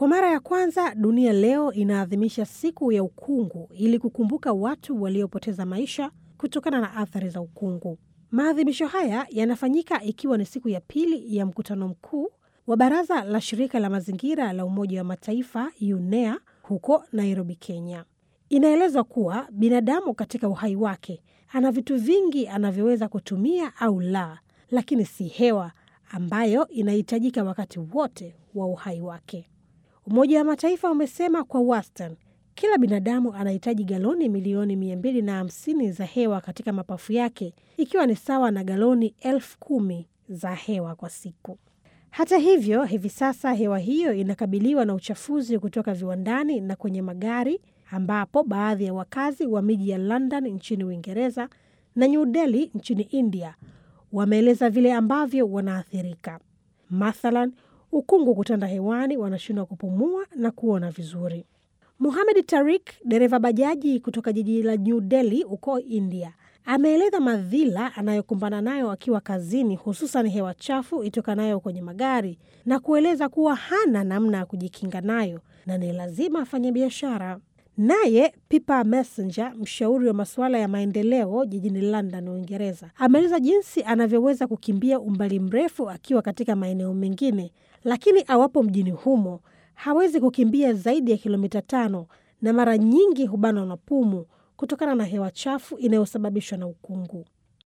Kwa mara ya kwanza dunia leo inaadhimisha siku ya ukungu ili kukumbuka watu waliopoteza maisha kutokana na athari za ukungu. Maadhimisho haya yanafanyika ikiwa ni siku ya pili ya mkutano mkuu wa Baraza la Shirika la Mazingira la Umoja wa Mataifa UNEA huko Nairobi, Kenya. Inaelezwa kuwa binadamu katika uhai wake ana vitu vingi anavyoweza kutumia au la, lakini si hewa ambayo inahitajika wakati wote wa uhai wake. Umoja wa Mataifa umesema kwa wastani kila binadamu anahitaji galoni milioni mia mbili na hamsini za hewa katika mapafu yake, ikiwa ni sawa na galoni elfu kumi za hewa kwa siku. Hata hivyo, hivi sasa hewa hiyo inakabiliwa na uchafuzi kutoka viwandani na kwenye magari, ambapo baadhi ya wakazi wa miji ya London nchini Uingereza na New Delhi nchini India wameeleza vile ambavyo wanaathirika. Mathalan, ukungu kutanda hewani, wanashindwa kupumua na kuona vizuri. Muhamed Tarik, dereva bajaji kutoka jiji la New Delhi huko India, ameeleza madhila anayokumbana nayo akiwa kazini, hususan hewa chafu itokanayo kwenye magari na kueleza kuwa hana namna ya kujikinga nayo na ni lazima afanye biashara. Naye Pippa Messenger, mshauri wa masuala ya maendeleo jijini London, Uingereza, ameeleza jinsi anavyoweza kukimbia umbali mrefu akiwa katika maeneo mengine, lakini awapo mjini humo hawezi kukimbia zaidi ya kilomita tano na mara nyingi hubanwa na pumu kutokana na hewa chafu inayosababishwa na ukungu.